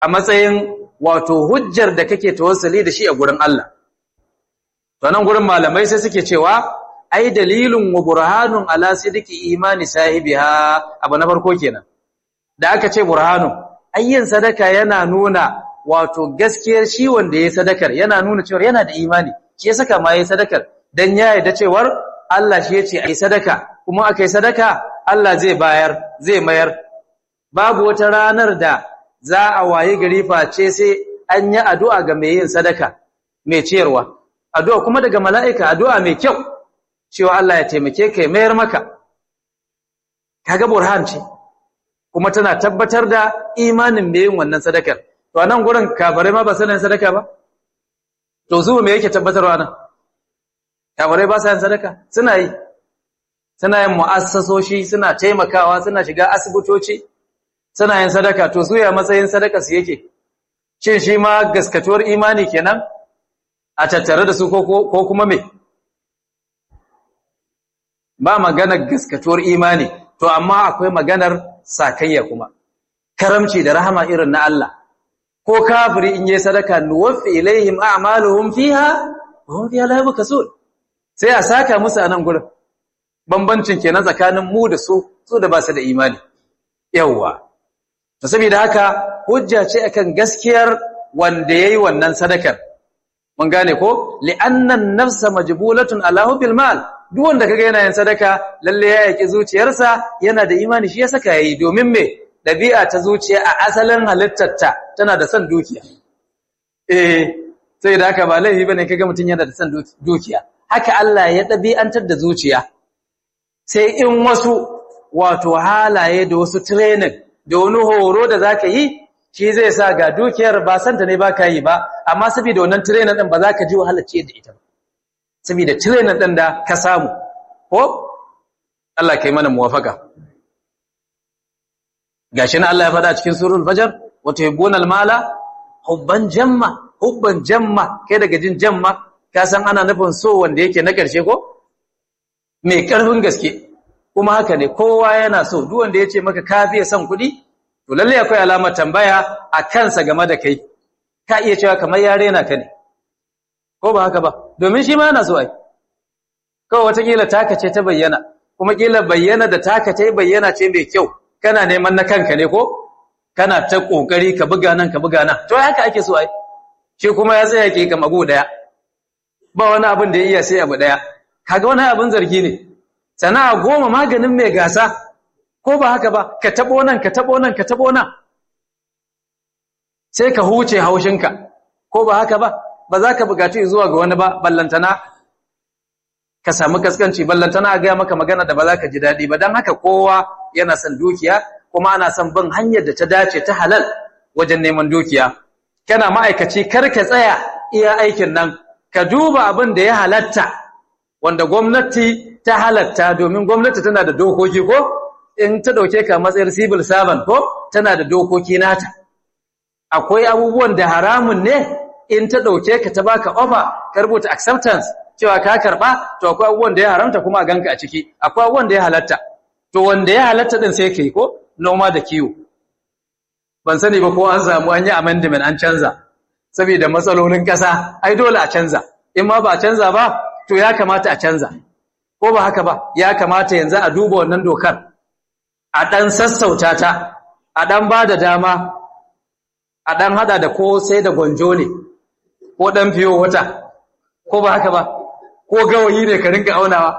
a matsayin wato hujjar da kake tawassuli da shi a gurin Allah to nan gurin malamai sai suke cewa ai dalilun wa burhanun ala sidiki imani sahibiha abu na farko kenan da aka ce burhanun ayyin sadaka yana nuna wato gaskiyar shi wanda yayi sadakar yana nuna cewa yana da imani shi ya saka ma yayi sadakar dan ya yarda cewar Allah shi yace ai sadaka kuma akai sadaka Allah zai bayar zai mayar babu wata ranar da za a waye gari face sai an yi addu'a ga mai yin sadaka mai ciyarwa addu'a kuma daga mala'ika addu'a mai kyau cewa Allah ya taimake ka mayar maka kaga burhan ce kuma tana tabbatar da imanin mai yin wannan sadakar to a nan gurin kafirai ma ba sanin sadaka ba to zuwa me yake tabbatarwa nan kafirai ba sa yin sadaka suna yi suna yin mu'assasoshi suna taimakawa suna shiga asibitoci suna yin sadaka to su ya matsayin sadaka su yake shin shi ma gaskatuwar imani kenan a tattare da su ko kuma me ba maganar gaskatuwar imani to amma akwai maganar sakayya kuma karamci da rahama irin na Allah ko kafiri in yi sadaka nuwaffi ilaihim a'maluhum fiha wa hum fiha la yubkasun sai a saka musu a nan gurin bambancin kenan tsakanin mu da su su da ba su da imani yawwa to saboda haka hujja ce akan gaskiyar wanda yayi wannan sadakar mun gane ko li'anna an-nafsa majbulatun ala hubbil mal duk wanda kaga yana yin sadaka lalle ya yaki zuciyarsa yana da imani shi ya saka yayi domin me dabi'a ta zuciya a asalin halittarta tana da son dukiya eh sai da haka ba laifi bane kaga mutun yana da son dukiya haka Allah ya dabi'antar da zuciya sai in wasu wato halaye da wasu training da wani horo da zaka yi shi zai sa ga dukiyar ba santa ne baka yi ba amma saboda wannan training din ba za ka ji wahalar ce da ita ba saboda training din da ka samu ko Allah kai mana muwafaka gashi na Allah ya faɗa cikin surul fajr wa tuhibbuna mala hubban jamma hubban jamma kai daga jin jamma ka san ana nufin so wanda yake na karshe ko mai karfin gaske kuma haka ne kowa yana so duk wanda yace maka ka fiye son kuɗi to lalle akwai alamar tambaya a kansa game da kai ka iya cewa kamar yare na ka ne ko ba haka ba domin shi ma yana so ai kawai watakila taka ce ta bayyana kuma kila bayyana da taka ta bayyana ce mai kyau kana neman na kanka ne ko kana ta kokari ka buga nan ka buga nan to haka ake so ai shi kuma ya tsaya ke kama go daya ba wani abin da ya iya sai abu daya kaga wani abin zargi ne sana'a goma maganin mai gasa ko ba haka ba ka tabo nan ka tabo nan ka tabo nan sai ka huce haushinka ko ba haka ba ba za ka bukaci zuwa ga wani ba ballantana ka samu kaskanci ballantana a gaya maka magana da ba za ka ji daɗi ba don haka kowa yana son dukiya kuma ana son bin hanyar da ta dace ta halal wajen neman dukiya kana ma'aikaci kar ka tsaya iya aikin nan ka duba abin da ya halatta wanda gwamnati ta halatta domin gwamnati tana da dokoki ko in ta dauke ka matsayin civil servant ko tana da dokoki nata akwai abubuwan da haramun ne in ta dauke ka ta baka offer ka rubuta acceptance cewa ka karba to akwai abubuwan da ya haramta kuma a ganka a ciki akwai abubuwan da ya halatta to wanda ya halatta din sai kai ko noma da kiwo ban sani ba ko an samu an yi amendment an canza saboda matsalolin kasa ai dole a canza in ma ba a canza ba to ya kamata a canza ko ba haka ba ya kamata yanzu a duba wannan dokar a dan sassauta ta a dan ba da dama a dan hada da ko sai da gonjo ne ko dan fiyo wata ko ba haka ba ko gawayi ne ka rinka aunawa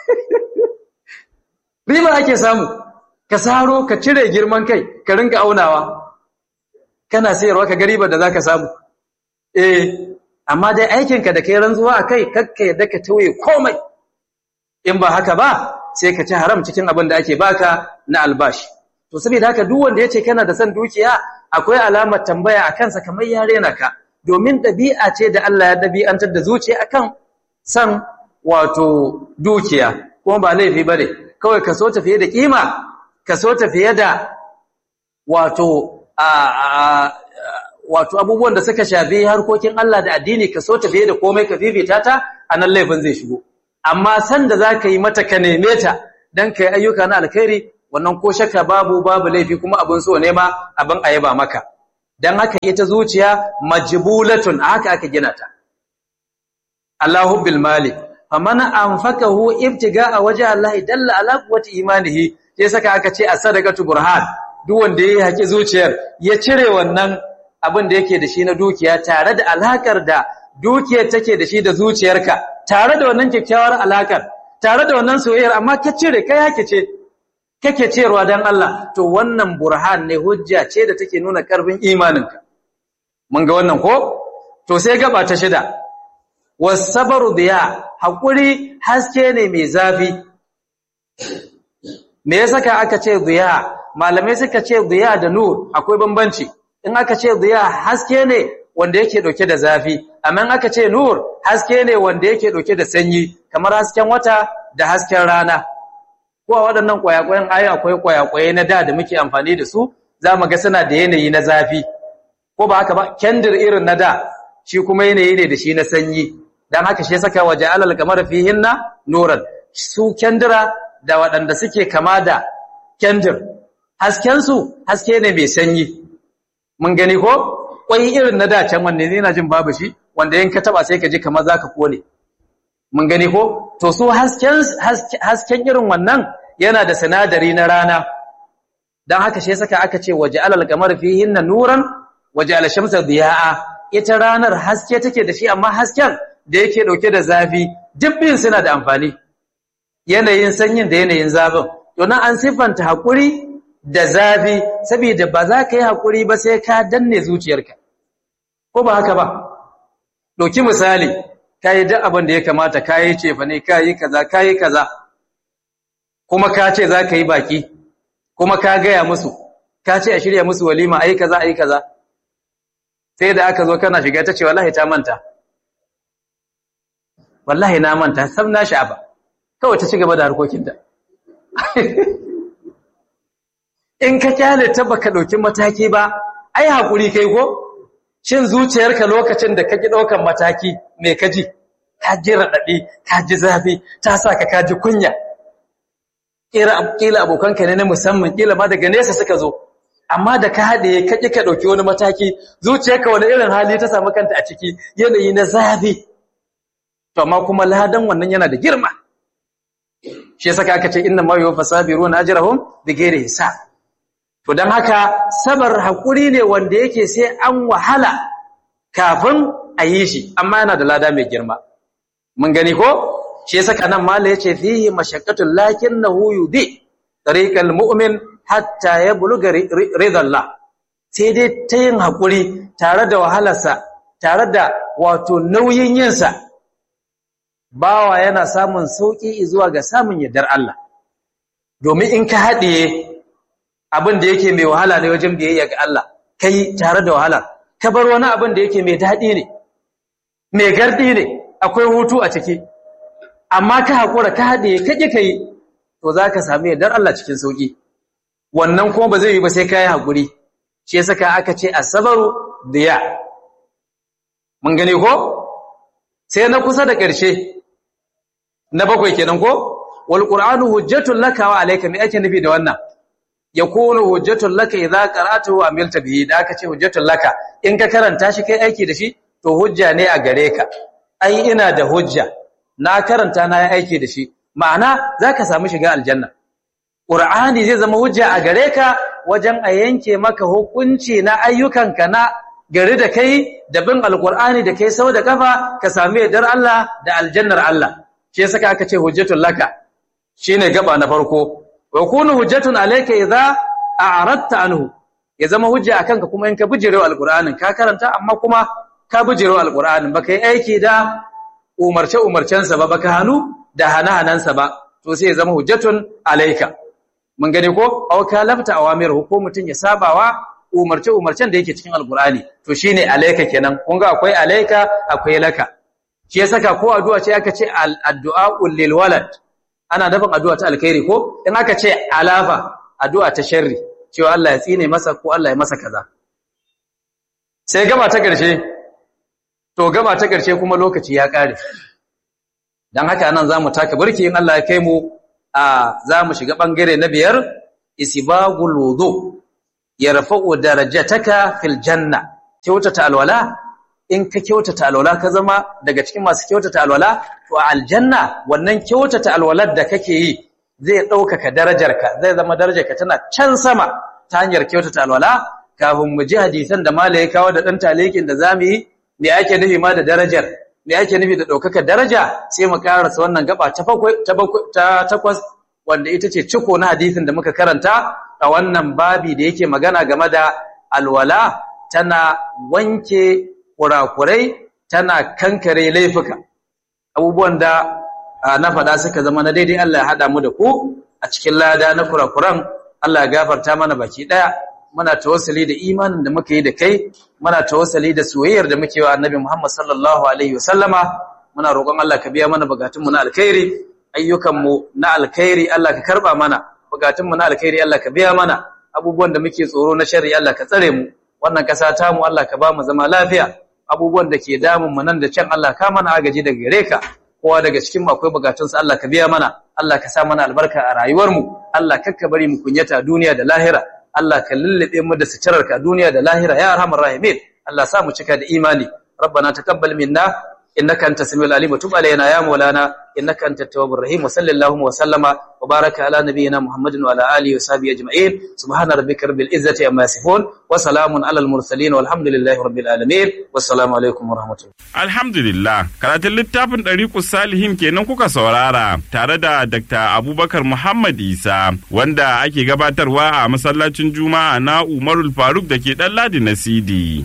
riba ake samu ka saro ka cire girman kai ka rinka aunawa kana sayarwa ka gariba da zaka samu eh amma dai aikinka da kai ranzuwa akai kakka yadda ka tauye komai in ba haka ba sai ka ci haram cikin abin da ake baka na albashi to saboda haka duk wanda yace kana da san dukiya akwai alamar tambaya akan sa kamar yare na ka domin dabi'a ce da Allah ya dabi'antar da zuciya akan san wato dukiya kuma ba laifi bane kawai ka so tafiye da kima ka so tafiye da wato a wato abubuwan da suka shafi harkokin Allah da addini ka so tafiye da komai ka fifita ta anan laifin zai shigo amma san da zaka yi mata ka neme ta dan kai ayyuka na alkhairi wannan ko shakka babu babu laifi kuma abin so ne ma abin ayaba maka dan haka ita zuciya majbulatun haka aka gina ta Allahu bil mali faman anfakahu ibtiga'a waje Allah dalla ala quwwati imanihi sai saka aka ce as-sadaqatu burhan duk wanda yayi haƙi zuciyar ya cire wannan abin da yake da shi na dukiya tare da alakar da dukiyar take da shi da zuciyarka tare da wannan kyakkyawar alakar tare da wannan soyayyar amma ka cire kai hake ce kake cewa dan Allah to wannan burhan ne hujja ce da take nuna karfin imaninka mun ga wannan ko to sai gaba ta shida wasabaru diya hakuri haske ne mai zafi me ya saka aka ce diya malamai suka ce diya da nur akwai bambanci in aka ce diya haske ne wanda yake dauke da zafi amma in aka ce nur haske ne wanda yake dauke da sanyi kamar hasken wata da hasken rana ko a waɗannan kwayakwayen ayi akwai kwayakwaye na da da muke amfani da su za mu ga suna da yanayi na zafi ko ba haka ba kendir irin na da shi kuma yanayi ne da shi na sanyi dan haka shi saka waje alal kamar fihinna nuran su kendira da waɗanda suke kama da kendir hasken su haske ne mai sanyi mun gani ko kwai irin na da can wanne ne na jin babu shi wanda in ka taba sai ka ji kamar zaka kone mun gani ko to su hasken hasken irin wannan yana da sinadari na rana dan haka shi saka aka ce waje alal kamar fihinna nuran waje al shamsa diyaa ita ranar haske take da shi amma hasken da yake dauke da zafi dubbin suna da amfani yanayin sanyin da yanayin zafin to nan an siffanta hakuri da zafi saboda ba za ka yi hakuri ba sai ka danne zuciyarka ko ba haka ba dauki misali kai duk abin da ya kamata kai cefa ne kai kaza kai kaza kuma ka ce za ka yi baki kuma ka gaya musu ka ce a shirya musu walima ai kaza ai kaza sai da aka zo kana shiga ta ce wallahi ta manta wallahi na manta sam na sha'aba kawai ta ci gaba da harkokinta in ka kyale ta baka dauki mataki ba ai hakuri kai ko shin zuciyarka lokacin da kake daukan mataki me kaji ka ji radadi ka ji zafi ta saka ka ji kunya kira kila abokanka ne na musamman kila ma daga nesa suka zo amma da ka haɗe ka ƙi ka ɗauki wani mataki zuciyarka wani irin hali ta samu kanta a ciki yanayi na zafi to amma kuma ladan wannan yana da girma shi yasa aka ce inna ma yuwaffa sabiruna ajrahum bighairi hisab to dan haka sabar hakuri ne wanda yake sai an wahala kafin a yi shi amma yana da lada mai girma mun gani ko shi yasa nan mala yace fihi mashaqqatul lakinnahu yudi tariqal mu'min hatta ya buluga ridallah sai dai ta yin haƙuri tare da wahalarsa tare da wato nauyin yinsa bawa yana samun sauƙi zuwa ga samun yardar Allah domin in ka haɗiye abin da yake mai wahala ne wajen biyayya ga Allah kai tare da wahala ka bar wani abin da yake mai daɗi ne mai gardi ne akwai hutu a ciki amma ka haƙura ka haɗiye ka ƙi ka yi to za ka sami yardar Allah cikin sauƙi wannan kuma ba zai yi ba sai kai hakuri shi yasa ka aka ce asabaru diya mun gane ko sai na kusa da ƙarshe na bakwai kenan ko wal qur'anu hujjatul laka wa alayka me ake nufi da wannan yakunu hujjatul laka idza qara'tahu wa amilta bihi da aka ce hujjatul laka in ka karanta shi kai aiki da shi to hujja ne a gare ka ai ina da hujja na karanta na yi aiki da shi ma'ana zaka samu shiga aljanna Qur'ani zai zama hujja a gare ka wajen a yanke maka hukunci na ayyukanka na gari da kai da bin alqur'ani da kai sau da kafa ka sami yardar Allah da aljannar Allah shi yasa aka ce hujjatul laka shine gaba na farko wa kunu hujjatun alayka idza a'radta anhu ya zama hujja akan ka kuma in ka bijirewa alqur'anin ka karanta amma kuma ka bijirewa alqur'anin baka yi aiki da umarce umarcensa ba baka hanu da hana-hanansa ba to sai ya zama hujjatun alayka mun gane ko aw kalafta awamir ko mutun ya sabawa umarce umarcen da yake cikin alqur'ani to shine alayka kenan kun ga akwai alayka akwai laka shi ya saka ko addu'a ce aka ce addu'a lil walad ana nufin addu'a ta alkhairi ko in aka ce alafa addu'a ta sharri cewa Allah ya tsine masa ko Allah ya masa kaza sai gaba ta ƙarshe to gaba ta ƙarshe kuma lokaci ya ƙare dan haka nan zamu taka burki in Allah ya kai mu a zamu shiga bangare na biyar isbagul wudu yarfa'u darajataka fil janna kyautata alwala in ka kyautata alwala ka zama daga cikin masu kyautata alwala to a aljanna wannan kyautata alwalar da kake yi zai ɗaukaka darajarka zai zama darajarka tana can sama ta hanyar kyautata alwala kafin mu ji hadisan da mala ya kawo da ɗan talikin da zamu yi me ake nufi ma da darajar me ake nufi da ɗaukaka daraja sai mu karasa wannan gaba ta takwas wanda ita ce ciko na hadisin da muka karanta a wannan babi da yake magana game da alwala tana wanke kurakurai tana kankare laifuka abubuwan da na faɗa suka zama na daidai Allah ya haɗa mu da ku a cikin lada na kurakuran Allah ya gafarta mana baki ɗaya muna tawassali da imanin da muka yi da kai muna tawassali da soyayyar da muke wa annabi Muhammad sallallahu alaihi wasallama muna roƙon Allah ka biya mana bukatunmu na alkhairi ayyukanmu na alkhairi Allah ka karba mana bukatunmu na alkhairi Allah ka biya mana abubuwan da muke tsoro na sharri Allah ka tsare mu wannan kasa ta mu Allah ka ba mu zama lafiya abubuwan da ke damun mu nan da can Allah ka mana agaji daga gare ka kowa daga cikin mu akwai bukatunsa Allah ka biya mana Allah ka sa mana albarka a rayuwar mu Allah kakka bari mu kunyata duniya da lahira Allah ka lullube mu da suturarka duniya da lahira ya arhamar rahimin Allah sa mu cika da imani ربنا تقبل منا إنك أنت السميع العليم وتب علينا يا مولانا إنك أنت التواب الرحيم وصلى اللهم وسلم وبارك على نبينا محمد وعلى آله وصحبه أجمعين سبحان ربك رب العزة عما يصفون وسلام على المرسلين والحمد لله رب العالمين والسلام عليكم ورحمة الله Alhamdulillah, karatun littafin ɗariƙus salihin kenan kuka saurara tare da Dr. Abubakar Muhammad Isa wanda ake gabatarwa a masallacin Juma'a na Umarul Faruk da ke ɗan Ladi na Sidi.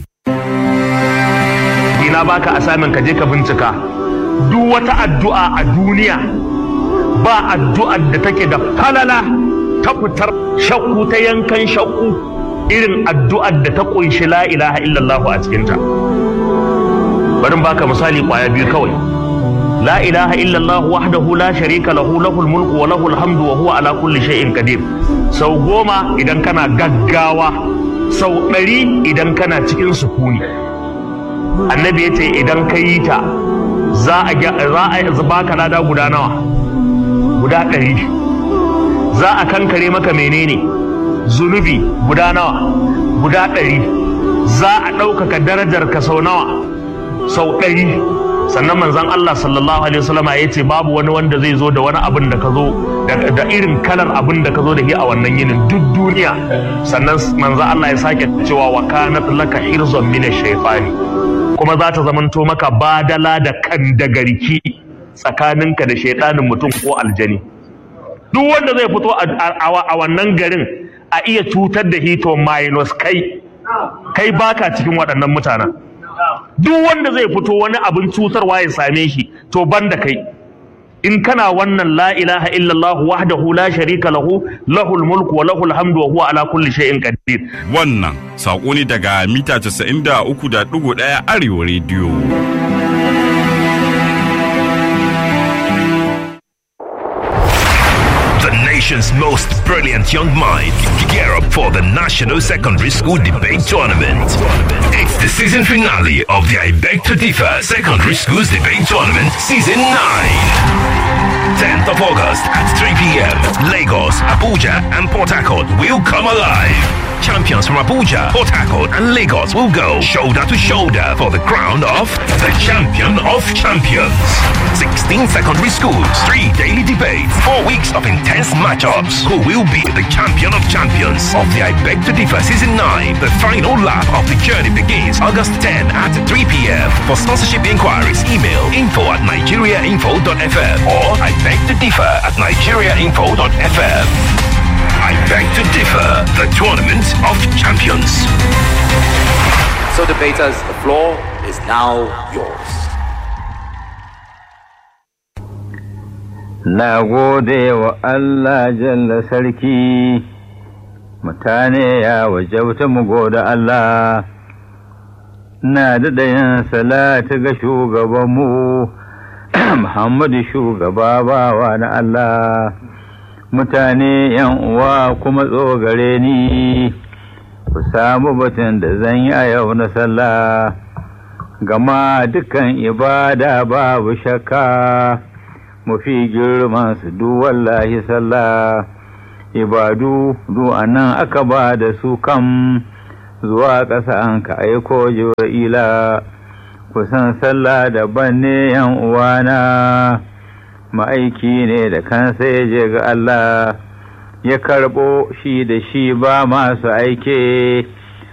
ina baka asamin ka je ka bincika duk wata addu'a a duniya ba addu'ar da take da falala ta fitar shakku ta yankan shakku irin addu'ar da ta kunshi la ilaha illallah a cikinta bari baka misali kwaya biyu kawai la ilaha illallah wahdahu la sharika lahu lahul mulku wa lahul hamdu wa huwa ala kulli shay'in qadir sau goma idan kana gaggawa sau ɗari idan kana cikin sukuni annabi ya ce idan ka yi ta za a baka lada guda nawa guda ɗari za a kankare maka menene zunubi guda nawa guda ɗari za a ɗaukaka darajar ka sau nawa sau ɗari sannan manzan Allah sallallahu alaihi wasallama ya ce babu wani wanda zai zo da wani abin da ka zo da irin kalar abin da ka zo da shi a wannan yinin duk duniya sannan manzan Allah ya sake cewa wa kanat laka hirzon min shaytani kuma za ta zamanto maka badala da kan da garki tsakaninka da shaidanin mutum ko aljani duk wanda zai fito a wannan garin a iya cutar da hito minus kai kai baka cikin waɗannan mutanen duk wanda zai fito wani abin cutarwa ya same shi to banda kai in kana wannan la ilaha illallah wahdahu la sharika lahu lahul mulku wa lahul hamdu wa huwa ala kulli shay'in qadir Wannan saƙo ne daga mita 93.1 Arewa Radio. The nation's most brilliant young minds gear up for the National Secondary School Debate Tournament. It's the season finale of the I Beg to Differ Secondary Schools Debate Tournament Season 9. 10th of August at 3 p.m. Lagos, Abuja, and Port Harcourt will come alive. Champions from Abuja, Port Harcourt, and Lagos will go shoulder to shoulder for the crown of the champion of champions. 16 secondary schools, three daily debates, four weeks of intense matchups. Who will be the champion of champions of the I Beg to Differ Season 9? The final lap of the journey begins August 10 at 3 p.m. For sponsorship inquiries, email info at nigeriainfo.fm or I beg to differ at nigeriainfo.fm. I beg to differ, the tournament of champions. So, debaters, the floor is now yours. Na gode wa Allah jalla sarki, mutane ya wajauta mu gode Allah, na daɗa yin salatu ga shugabanmu, Muhammadu shugaba bawa na Allah, mutane yan uwa kuma tsogare ni, ku samu batun da zan yi a yau na sallah, gama dukan ibada babu shakka. mafi girman su duk wallahi sallah ibadu nan aka ba da su kam zuwa ƙasa an ka aiko jibra'ila kusan sallah daban ne yan uwana ma'aiki ne da kansa ya je ga Allah ya karɓo shi da shi ba masu aike